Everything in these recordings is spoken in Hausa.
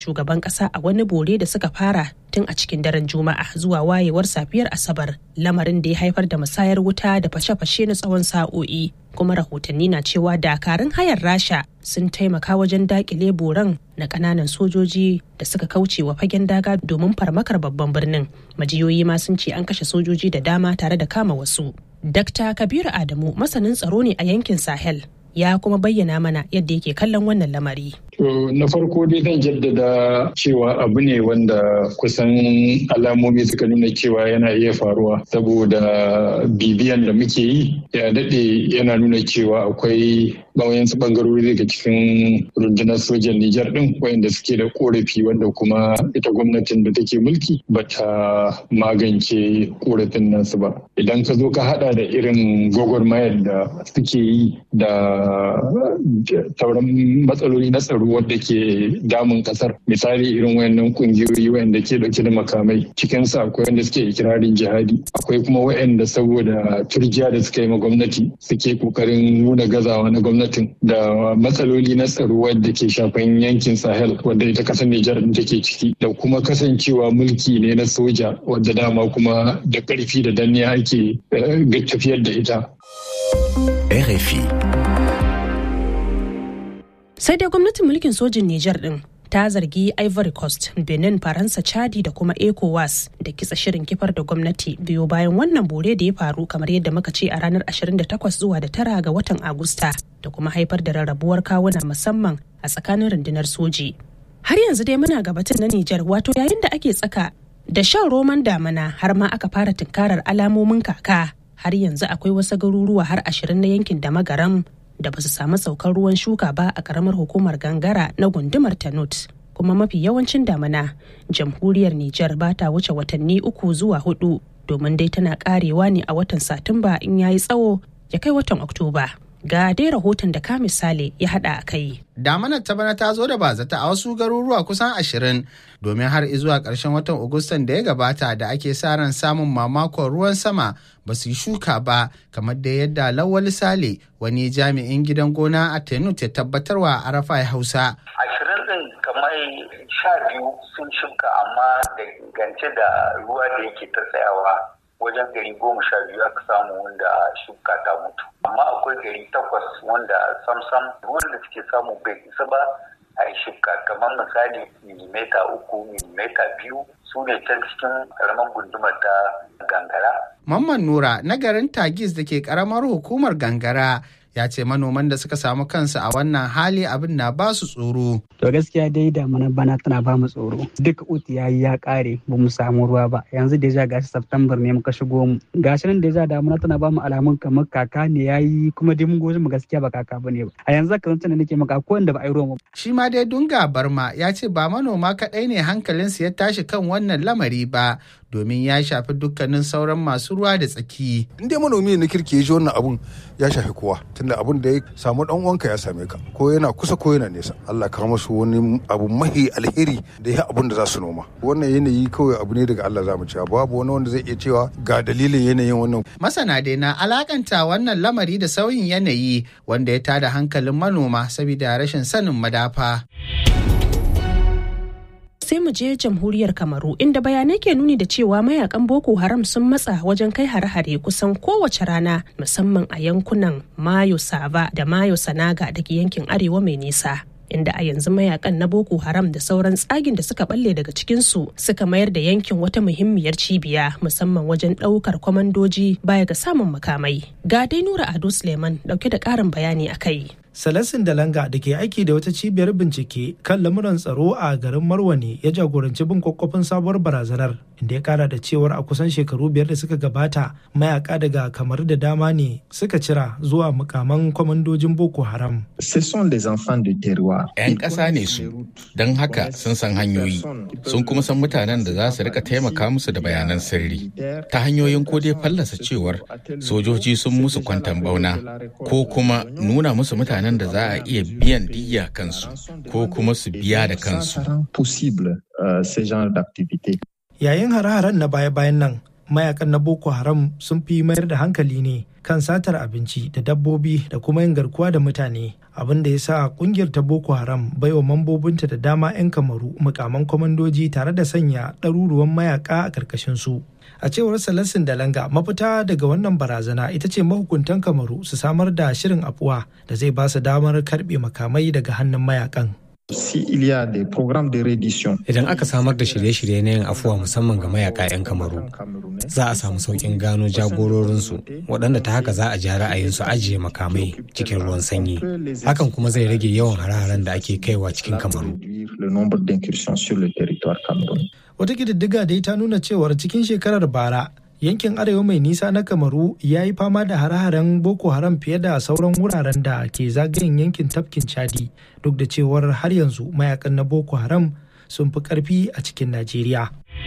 shugaban kasa a wani bore da suka fara tun a cikin daren juma'a zuwa wayewar safiyar asabar lamarin da ya haifar da musayar wuta da fashe-fashe na tsawon sa'o'i kuma rahotanni na cewa dakarun hayar rasha sun taimaka wajen dakile boran na kananan sojoji da suka kauce wa fagen daga domin farmakar babban birnin majiyoyi ma sun ce an kashe sojoji da dama tare da kama wasu dr kabiru adamu masanin tsaro ne a yankin sahel ya kuma bayyana mana yadda yake kallon wannan lamari. To na farko dai zan jaddada cewa abu ne wanda kusan alamomi suka nuna cewa yana iya faruwa saboda bibiyan da muke yi ya daɗe yana nuna cewa akwai bawayansu bangarori daga cikin rundunar sojan Nijar ɗin wayanda suke da korafi wanda kuma ita gwamnatin da take mulki ba ta magance korafin nasu ba. Idan ka zo ka hada da irin gwagwarmayar da suke yi da sauran matsaloli na tsaro wadda ke damun kasar misali irin wayannan kungiyoyi wayanda ke dauke da makamai cikin su akwai wanda suke ikirarin jihadi akwai kuma wayanda saboda turjiya da suka yi ma gwamnati suke kokarin nuna gazawa na gwamnatin da matsaloli na tsaro wadda ke shafan yankin sahel wadda ita kasar nijar take ciki da kuma kasancewa mulki ne na soja wadda dama kuma da karfi da danniya ake tafiyar da ita RFI sai dai gwamnatin mulkin sojin Nijar din ta zargi Ivory Coast, Benin, Faransa, Chadi da kuma ECOWAS da kitsa shirin kifar da gwamnati biyo bayan wannan bore da ya faru kamar yadda muka ce a ranar 28 zuwa da tara ga watan Agusta da kuma haifar da rarrabuwar kawuna musamman a tsakanin rundunar soji. Har yanzu dai muna gabatar na Nijar wato yayin da ake tsaka da shan roman damana har ma aka fara tunkarar alamomin kaka har yanzu akwai wasu garuruwa har ashirin na yankin da magaram da ba su samu saukar ruwan shuka ba a karamar hukumar gangara na gundumar tanut kuma mafi yawancin damana jamhuriyar Nijar ba ta wuce watanni uku zuwa hudu domin dai tana karewa ne a watan satumba in yayi tsawo ya kai watan oktoba ga dai rahoton da ka misali ya hada a kai damanar ta bana ta zo da bazata a wasu garuruwa kusan ashirin domin har zuwa ƙarshen watan agustan da ya gabata da ake sa ran samun mamakon ruwan sama ba su yi shuka ba kamar da yadda lawal sale wani jami'in gidan gona a tenut ya tabbatarwa a rafa hausa ashirin din kamar sha biyu sun shuka amma da gance da ruwa da yake ta tsayawa wajen gari goma sha biyu aka samu wanda shuka ta mutu amma akwai gari takwas wanda samsam wanda suke samu bai isa ba a yi shuka kamar misali milimeta uku milimeta biyu su ne can cikin karamar gundumar ta gangara. Mamman Nura na garin Tagis da ke karamar hukumar gangara ya ce manoman da suka samu kansu a wannan hali abin na ba su tsoro. To gaskiya dai damana bana tana ba mu tsoro. Duk uti yayi ya kare ba mu samu ruwa ba. Yanzu deja gashi September ne muka shigo mu. Gashi nan deja damana tana ba mu alamun kamar kaka ne yayi kuma dai mun goji mu gaskiya ba kaka bane ba. A yanzu kan tana nake maka ko wanda ba a yi ruwa ba. Shi ma dai Dunga Barma ya ce ba manoma kaɗai ne hankalinsu ya tashi kan wannan lamari ba domin ya shafi dukkanin sauran masu ruwa da tsaki. In dai manomi na kirki ya ji wannan abun ya shafi kowa tunda abun da ya samu dan uwanka ya same ka ko yana kusa ko yana nesa. Allah ka masu wani abu mahi alheri da ya abun da za su noma. Wannan yanayi kawai abu ne daga Allah za mu cewa babu wani wanda zai iya cewa ga dalilin yanayin wannan. Masana dai na alakanta wannan lamari da sauyin yanayi wanda ya tada hankalin manoma saboda rashin sanin madafa. sai mu je jamhuriyar kamaru inda bayanai ke nuni da cewa mayakan boko haram sun matsa wajen kai hare-hare kusan kowace rana musamman a yankunan mayo sava da mayo sanaga da ke yankin arewa mai nisa inda a yanzu mayakan na boko haram da sauran tsagin da suka balle daga cikinsu suka mayar da yankin wata muhimmiyar cibiya musamman wajen ɗaukar kwamandoji baya ga samun makamai ga dai nura ado suleiman dauke da ƙarin bayani a kai Salasin Dalanga da ke aiki da wata cibiyar bincike kan lamuran tsaro a garin Marwani ya jagoranci bin kwakwafin sabuwar barazanar inda ya kara da cewar a kusan shekaru biyar da suka gabata mayaka daga kamar da dama ne suka cira zuwa mukaman kwamandojin Boko Haram. ‘Yan ƙasa ne su, don haka sun san hanyoyi, sun kuma san mutanen da za su rika taimaka musu da bayanan sirri ta hanyoyin ko dai fallasa cewar sojoji sun musu kwantan bauna ko kuma nuna musu mutanen mutanen da za a iya biyan diya kansu ko kuma su biya da kansu. Yayin hare-haren na baya-bayan nan, mayakan na boko haram sun fi mayar da hankali ne kan satar abinci da dabbobi da kuma yin garkuwa da mutane abin da ya sa kungiyar ta boko haram baiwa mambobinta da dama 'yan kamaru mukaman kwamandoji tare da sanya ɗaruruwan mayaka a ƙarƙashin su a cewar salasin dalanga mafita daga wannan barazana ita ce mahukuntan kamaru su samar da shirin afuwa da zai ba su damar karɓe makamai daga hannun mayakan Idan aka samar da shirye-shirye na yin afuwa musamman ga mayaka 'yan kamaru, za a samu sauƙin gano jagororinsu waɗanda ta haka za a ja ra'ayinsu ajiye makamai cikin ruwan sanyi. Hakan kuma zai rage yawan hare-haren da ake kaiwa cikin kamaru. Wata ƙididdiga dai ta nuna cewar cikin shekarar bara yankin arewa mai nisa na kamaru ya yi fama da hare-haren boko haram fiye da sauran wuraren da ke zagayen yankin tafkin chadi duk da cewar har yanzu mayakan na boko haram sun fi karfi a cikin najeriya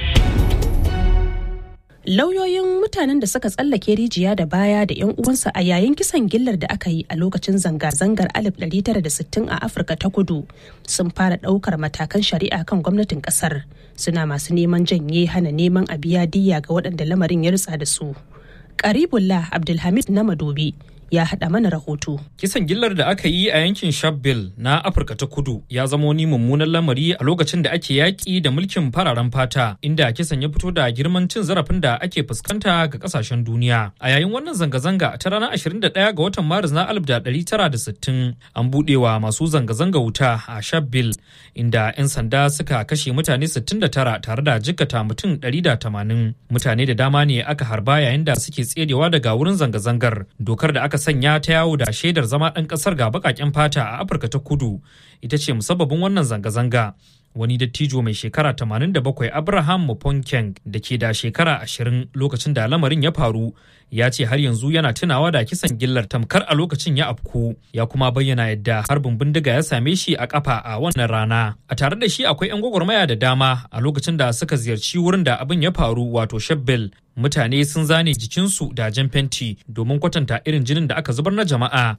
lauyoyin mutanen da suka tsallake rijiya da baya da 'yan uwansa a yayin kisan gillar da aka yi a lokacin zanga-zangar 1960 a afirka ta kudu sun fara ɗaukar matakan shari'a kan gwamnatin ƙasar suna masu neman janye hana neman a biya diya ga waɗanda lamarin ya rutsa da su karibullah abdulhamid na madobi ya haɗa mana rahoto. Kisan gillar da aka yi a yankin Shabelle na Afirka ta Kudu ya zama wani mummunan lamari a lokacin da ake yaƙi da mulkin fararen fata inda kisan ya fito da girman cin zarafin da ake fuskanta ga ƙasashen duniya. A yayin wannan zanga-zanga ta ranar 21 ga watan Maris na 1960 an buɗewa masu zanga-zanga wuta a Shabelle inda 'yan sanda suka kashe mutane 69 tare da jikkata mutum 180. Mutane da dama ne aka harba yayin da suke tserewa daga wurin zanga-zangar. Dokar da aka sanya ta yawo da shaidar zama ɗan ƙasar ga baƙaƙen fata a Afirka ta kudu ita ce musabbabin wannan zanga-zanga. Wani dattijo mai shekara 87 Abraham Muponkeng da ke da shekara 20 lokacin da lamarin ya faru ya ce har yanzu yana tunawa da kisan gillar tamkar a lokacin ya afku ya kuma bayyana yadda harbin bindiga ya same shi a kafa a wannan rana. A tare da shi akwai 'yan gwagwarmaya da dama a lokacin da suka ziyarci wurin da abin ya faru wato Shebbel mutane sun zane jikinsu da jan fenti domin kwatanta irin jinin da aka zubar na jama'a.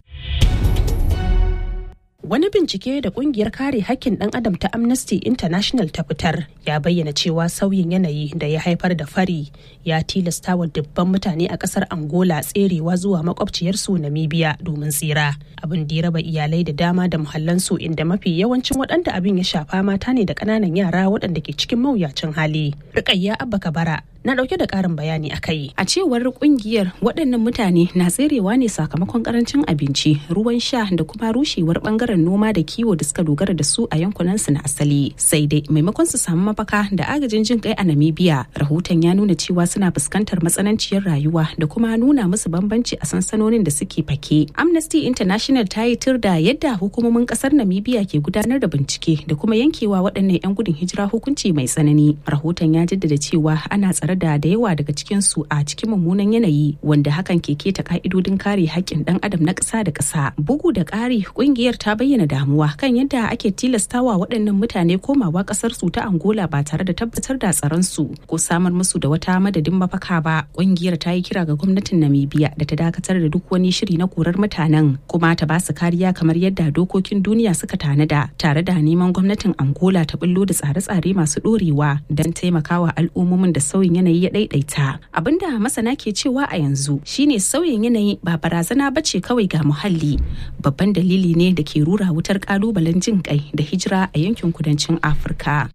Wani bincike da kungiyar kare hakkin ɗan adam ta Amnesty International ta fitar ya bayyana cewa sauyin yanayi da ya haifar da fari ya tilasta wa dubban mutane a ƙasar Angola tserewa zuwa makwabciyarsu Namibia domin tsira. Abin da ya raba iyalai da dama da muhallansu inda mafi yawancin waɗanda abin ya shafa mata ne da ƙananan yara waɗanda ke cikin mawuyacin hali. Rukayya Abba Kabara na dauke da karin bayani a kai. A cewar kungiyar waɗannan mutane na tserewa ne sakamakon karancin abinci, ruwan sha da kuma rushewar bangaren noma da kiwo da suka dogara da su a yankunan su na asali. Sai dai maimakon su samu mafaka da agajin jin kai a Namibia, rahoton ya nuna cewa suna fuskantar matsananciyar rayuwa da kuma nuna musu bambanci a sansanonin da suke fake. Amnesty International ta yi tir da yadda hukumomin kasar Namibia ke gudanar da bincike da kuma yankewa waɗannan 'yan gudun hijira hukunci mai tsanani. Rahoton ya jaddada cewa ana tsare da da yawa daga cikinsu a cikin mummunan yanayi wanda hakan ke keta ka'idodin kare haƙƙin ɗan adam na ƙasa da ƙasa bugu da ƙari ƙungiyar ta bayyana damuwa kan yadda ake tilastawa waɗannan mutane komawa ƙasar su ta angola ba tare da tabbatar da tsaron su ko samar musu da wata madadin mafaka ba ƙungiyar ta yi kira ga gwamnatin namibia da ta dakatar da duk wani shiri na korar mutanen kuma ta ba su kariya kamar yadda dokokin duniya suka tanada tare da neman gwamnatin angola ta bullo da tsare-tsare masu ɗorewa don taimakawa al'ummomin da sauyin yanayi ya daidaita abinda masana ke cewa a yanzu shine sauyin yanayi ba barazana ba ce kawai ga muhalli babban dalili ne da ke rura wutar kalubalen jin kai da hijira a yankin kudancin afirka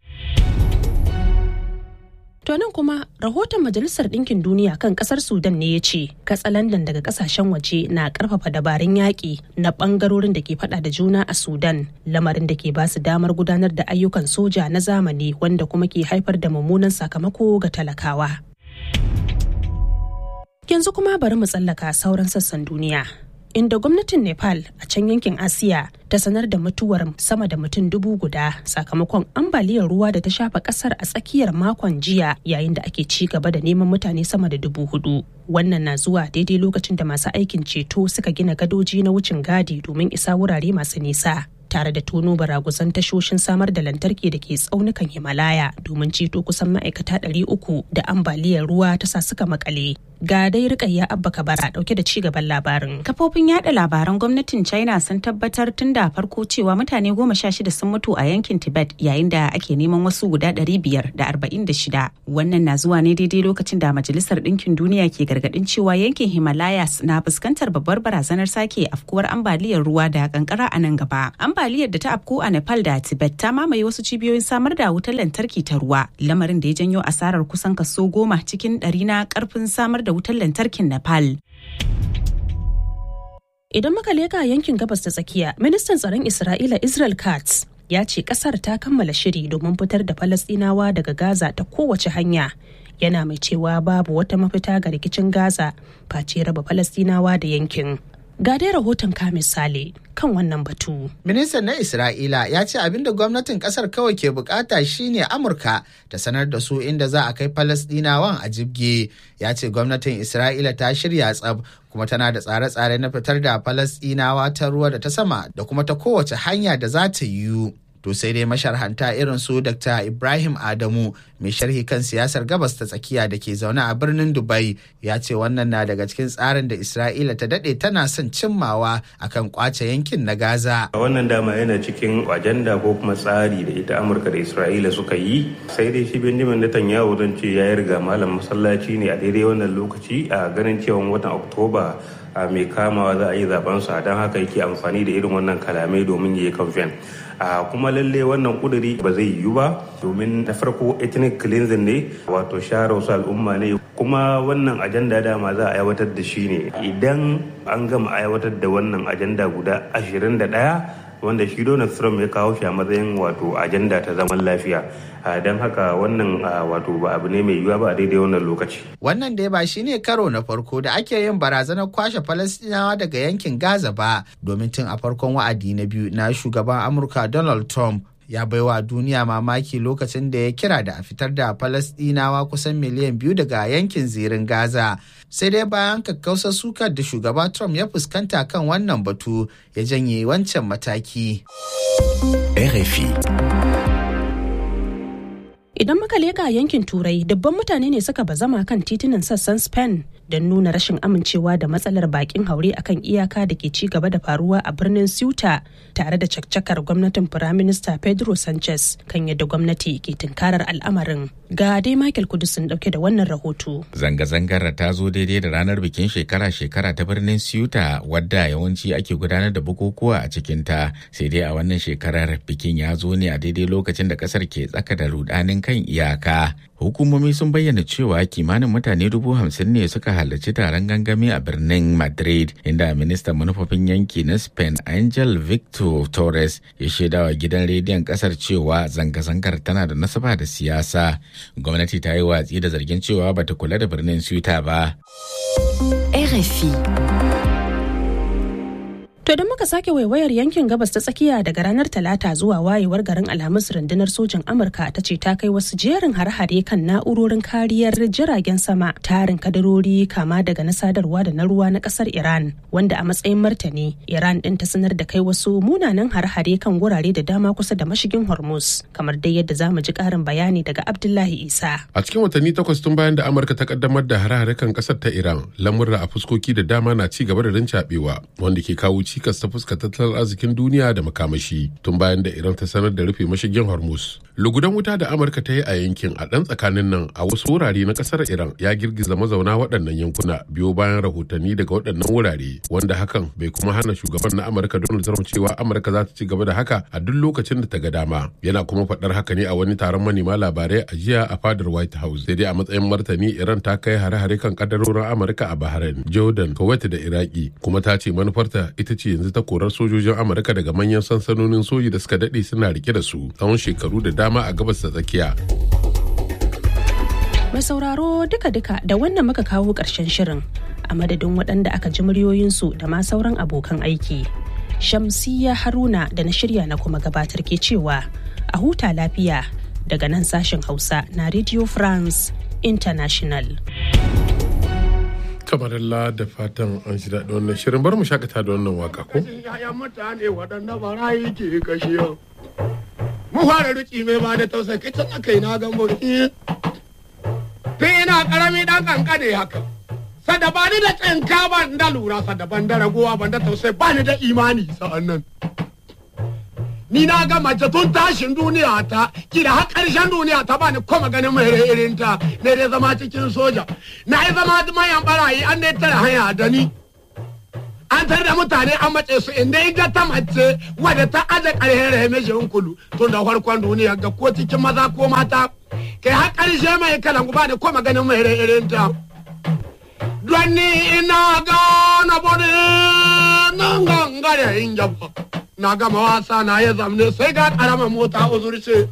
To nan kuma rahoton Majalisar Ɗinkin Duniya kan ƙasar Sudan ne ya ce katsalandan daga ƙasashen waje na ƙarfafa dabarun yaƙi na ɓangarorin da ke faɗa da juna a Sudan lamarin da ke ba su damar gudanar da ayyukan soja na zamani wanda kuma ke haifar da mummunan sakamako ga talakawa. Yanzu kuma bari mu tsallaka sauran sassan duniya. inda gwamnatin nepal a can yankin asiya ta sanar da mutuwar sama da mutum dubu guda sakamakon ambaliyar ruwa da ta shafa kasar a tsakiyar makon jiya yayin da ake ci gaba da neman mutane sama da dubu hudu wannan na zuwa daidai lokacin da masu aikin ceto suka gina gadoji na wucin gadi domin isa wurare masu nisa tare da tono baraguzan tashoshin samar da lantarki da ke tsaunukan himalaya domin ceto kusan ma'aikata 300 da ambaliyar ruwa ta sa suka makale ga dai rikayya abba kabara dauke da cigaban labarin kafofin yada labaran gwamnatin china sun tabbatar tun da farko cewa mutane goma sha shida sun mutu a yankin tibet yayin da ake neman wasu guda ɗari biyar da arba'in da shida wannan na zuwa ne daidai lokacin da majalisar ɗinkin duniya ke gargaɗin cewa yankin himalayas na fuskantar babbar barazanar sake afkuwar ambaliyar ruwa da kankara a nan gaba ambaliyar da ta afku a nepal da tibet ta mamaye wasu cibiyoyin samar da wutar lantarki ta ruwa lamarin da ya janyo asarar kusan kaso goma cikin ɗari na karfin samar da wutar lantarkin nepal Idan muka leka yankin gabas ta tsakiya, ministan tsaron Isra'ila Israel Katz ya ce kasar ta kammala shiri domin fitar da Falasɗinawa daga Gaza ta kowace hanya. Yana mai cewa babu wata mafita ga rikicin Gaza face raba Falasɗinawa da yankin. Ga dai rahoton ka misali kan wannan batu. Ministan na Isra'ila ya ce abin da gwamnatin kasar kawai ke bukata shine Amurka ta sanar da su inda za a kai Falasɗinawan a jibge. Ya ce gwamnatin Isra'ila ta shirya tsab kuma tana da tsare-tsare na fitar da Falasɗinawa ta ruwa da ta sama da kuma ta kowace hanya da za ta yiwu. To sai dai masharhanta irin su Dr. Ibrahim Adamu mai sharhi kan siyasar gabas ta tsakiya da ke zaune a birnin Dubai ya ce wannan na daga cikin tsarin da Isra'ila ta dade tana son cimmawa akan kwace yankin na Gaza. Wannan dama yana cikin ajanda ko kuma tsari da ita Amurka da Isra'ila suka yi sai dai shi Benjamin Netanyahu zan ce ya riga malam masallaci ne a daidai wannan lokaci a ganin cewa watan Oktoba a mai kamawa za a yi zaben sa don haka yake amfani da irin wannan kalamai domin ya yi kamfen a kuma lalle wannan kuduri ba zai yiwu ba domin na farko ethnic cleansing ne wato share wasu al'umma ne kuma wannan ajanda dama za a aiwatar da shi ne idan an gama aiwatar da wannan ajanda guda 21 wanda shi Donald Trump ya kawo shi a matsayin wato ajanda ta zaman lafiya don haka wannan wato ba abu ne mai yiwuwa ba a daidai wannan lokaci. Wannan dai ba shine karo na farko da ake yin barazanar kwashe Falastinawa daga yankin Gaza ba domin tun a farkon wa'adi na biyu na shugaban Amurka Donald Trump ya baiwa duniya mamaki lokacin da ya kira da a fitar da Falasɗinawa kusan miliyan biyu daga yankin zirin Gaza. Sai dai bayan kakkausar sukar da shugaba Trump ya fuskanta kan wannan batu ya janye wancan mataki. RFI Idan muka leƙa yankin Turai, dubban mutane ne suka bazama kan titunan sassan Spain don nuna rashin amincewa da matsalar bakin haure akan iyaka da ke ci gaba da faruwa a birnin Ceuta tare da caccakar gwamnatin Firaminista Pedro Sanchez kan yadda gwamnati ke tunkarar al'amarin. Ga dai Michael Kudusin dauke da wannan rahoto. Zanga-zangar ta zo daidai da ranar bikin shekara-shekara ta birnin Ceuta wadda yawanci ake gudanar da bukukuwa a cikinta sai dai a wannan shekarar bikin ya zo ne a daidai lokacin da kasar ke tsaka da rudanin kan iyaka. Hukumomi sun bayyana cewa kimanin mutane dubu hamsin ne suka halarci taron gangami a birnin Madrid inda ministan manufofin yanki na Spain Angel Victor Torres ya shaidawa gidan rediyon kasar cewa zanga-zangar tana da nasaba da siyasa. Gwamnati ta yi watsi da zargin cewa bata kula da birnin Ceuta ba. RFI To idan muka sake waiwayar yankin gabas ta tsakiya daga ranar Talata zuwa wayewar garin Alhamis rundunar sojin Amurka ta ce ta kai wasu jerin har-hare kan na'urorin kariyar jiragen sama tarin kadarori kama daga na sadarwa da na ruwa na kasar Iran wanda a matsayin martani Iran din ta sanar da kai wasu munanan har-hare kan gurare da dama kusa da mashigin Hormuz kamar dai yadda za mu ji karin bayani daga Abdullahi Isa. A cikin watanni takwas tun bayan da Amurka ta kaddamar da har-hare kan kasar ta Iran lamurra a fuskoki da dama na ci gaba da rincaɓewa wanda ke kawo cikas ta fuska tattalin arzikin duniya da makamashi tun bayan da Iran ta sanar da rufe mashigin Hormuz. Lugudan wuta da Amurka ta yi a yankin a ɗan tsakanin nan a wasu wurare na ƙasar Iran ya girgiza mazauna waɗannan yankuna biyo bayan rahotanni daga waɗannan wurare wanda hakan bai kuma hana shugaban na Amurka Donald Trump cewa Amurka za ta ci gaba da haka a duk lokacin da ta ga dama. Yana kuma faɗar haka ne a wani taron manema labarai a jiya a fadar White House. Sai dai a matsayin martani Iran ta kai hare-hare kan kadarorin Amurka a Bahrain, Jordan, Kuwait da Iraki kuma ta ce manufarta ita ce yanzu ta korar sojojin Amurka daga manyan sansanonin soji da suka daɗe suna rike da su tsawon shekaru da dama a gabas ta tsakiya. Mai sauraro duka-duka da wannan muka kawo ƙarshen shirin a madadin waɗanda aka ji muryoyinsu da ma sauran abokan aiki. Shamsiya Haruna da na shirya na kuma gabatar ke cewa a huta lafiya daga nan sashen Hausa na Radio France International. kamar Allah da fatan an shi daɗi wannan shirin bar mu shakata da wannan waka ko Ya'yan mutane waɗanda barayi ke kashe yau. Mu fara riki mai ba da tausayi kicin aka yi na gambo. Tun ina ƙarami ɗan ƙanƙane haka. Sada ba ni da tsinka ban da lura sada ban da ragowa ban da tausayi ba ni da imani sa'an nan. Ni na ga mace tun tashin duniya ta, kila har ƙarshen duniya ta ba ni kuma ganin mai irin ta, ne dai zama cikin soja. Na yi zama mayan barayi an dai tara hanya da ni. an tar da mutane an mace su inda in ga ta mace wadda ta aje ƙarhen rahime shi kulu tun da farkon duniya ga ko cikin maza ko mata kai har ƙarshe mai kalan ba da ko maganin mai irin ta don ni ina gana bode nan gangare in jaba na gama wasa na ya zamne sai ga ƙaramar mota uzurce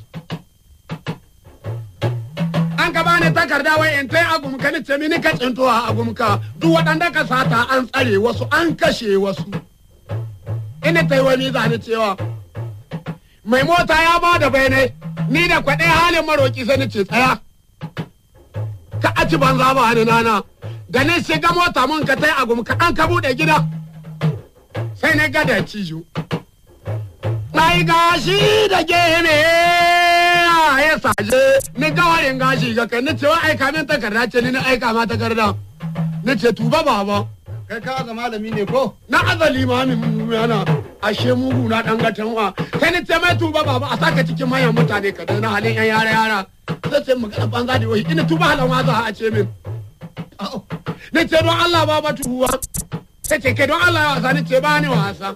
an ka bani takarda wai in tai agumka ni ce mini ka cinto a agumka duk waɗanda ka sata an tsare wasu an kashe wasu ina tai wani zani cewa mai mota ya ba da bayanai ni da kwaɗe halin maroki sai ni ce tsaya ka aci banza ba ni nana da ni shiga mota mun ka tai agumka an ka buɗe gida sai na gada cijo Mai gashi da gene ya saje ni gawarin gashi ga kai ni cewa aika min takarda ce ni na aika ma takarda ni ce tuba baba kai ka ga malami ne ko na azali mamin yana ashe mugu na dan gatan wa kai ni ce mai tuba baba a saka cikin manyan mutane ka na halin yan yara yara sai ce magana banza da wai ina tuba halan wa za a ce min ni ce don Allah baba tuba sai ce kai don Allah ya wasa ni ce ba ni wasa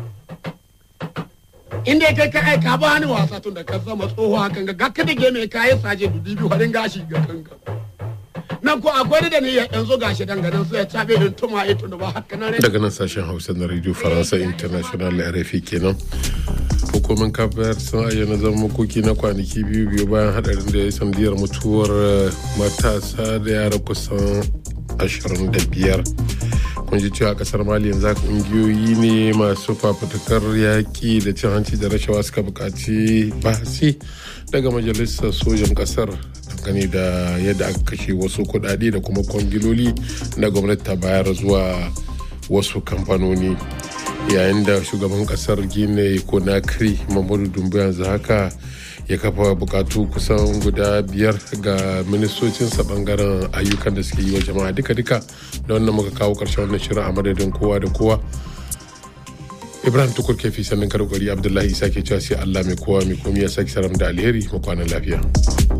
inda ya kai ka aika ba ni wasa tun da ka zama tsoho hakan ga gaka da game ka yi saje dubi biyu harin gashi ga kanka nan ko akwai da ni yanzu gashi danganan sai ya cabe in tuma ito da ba haka na daga nan sashen hausa na radio faransa international rfi kenan hukumin kafayar sun ayyana zama makoki na kwanaki biyu biyu bayan hadarin da ya sandiyar mutuwar matasa da yara kusan 25 kun ji cewa kasar mali yanzu kungiyoyi ne masu fafutukar yaƙi da cin hanci da rashawa suka buƙaci bahasi daga majalisar sojan kasar dangane da yadda aka kashe wasu kuɗaɗe da kuma kwangiloli na gwamnati ta bayar zuwa wasu kamfanoni yayin da shugaban kasar gine konakri mamadu dumbu yanzu haka ya kafa bukatu kusan guda biyar ga ministocinsa bangaren ayyukan da suke yi wa jama'a duka-duka da wannan muka kawo karshen wannan shirin a madadin kowa da kowa ibrahim tukur kefi sannan karkari abdullahi isa ke cewa sai allah mai kowa mai komi ya sake saram da alheri makwanan lafiya